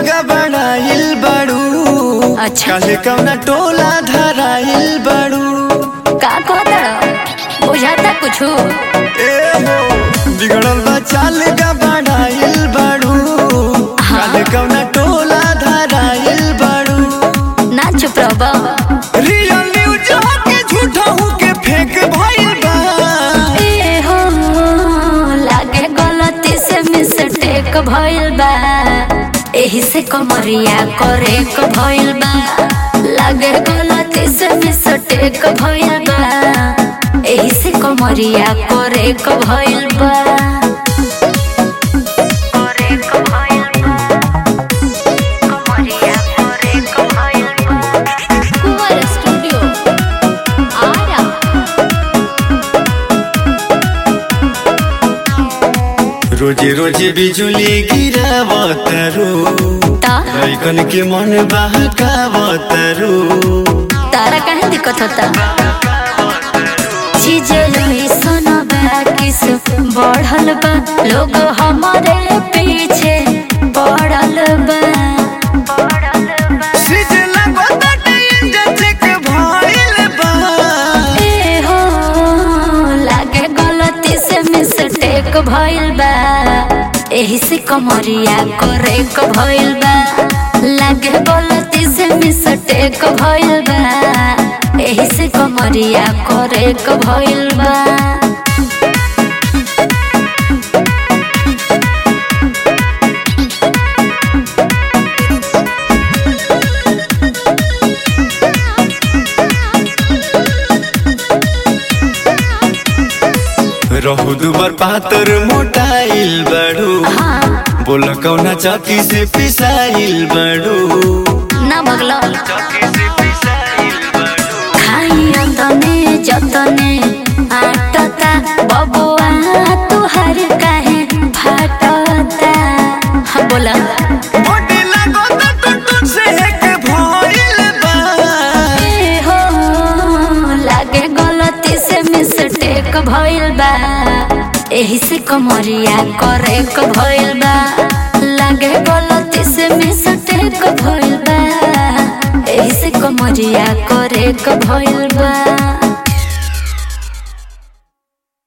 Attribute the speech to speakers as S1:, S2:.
S1: गबड़ाइल बड़ू
S2: अच्छा
S1: काले कौना टोला धराइल बड़ू
S2: का कहता बुझाता कुछ
S1: ए हो बिगड़ल बा चाल गबड़ाइल बड़ू काले कौना टोला धराइल बड़ू
S2: ना चुप रहो
S1: रियल न्यूज के झूठा के फेक भइल बा
S2: ए हो लागे गलती से मिस्टेक भइल बा एही से कमरिया करे क भइल बा लागे गलती से मिस्टेक भइल बा एही से कमरिया करे क भइल बा करे क भइल बा कमरिया करे क भइल बा कुंवर स्टूडियो आरा
S1: रोजे रोजे बिजुली गिरावतरू
S2: ता
S1: लइकन के मन बहकावतरू
S2: तारा काहे दिक्कत होता चीजे लोही सोना किस बढ़ल बा लोग हमारे पीछे बढ़ल बा
S1: सीज लगोता इंजन चेक भइल बा
S2: ए हो लागे गलती से मिस्टेक भइल बा एही से कमरिया करे क भइल बा लागे गलती से मिस्टेक भइल बा एही से कमरिया करे क भइल बा
S1: रहु दुबर पातर मोटाइल बड़ू
S2: हाँ
S1: बोल कौना चौकी से पिसाइल बड़ू
S2: ना भगलो
S1: चौकी से पिसाइल बड़ू
S2: खाई तने जतने आटता बबुआ तुहर काहे फाटता हाँ बोला
S1: बॉडी लगोता टुटुट से एक भइल बा
S2: ए हो लागे गलती से मिस्टेक भइल बा एही से कमरिया करे क भइल बा लागे गलती से मिस्टेक भइल बा एही से कमरिया करे क भइल बा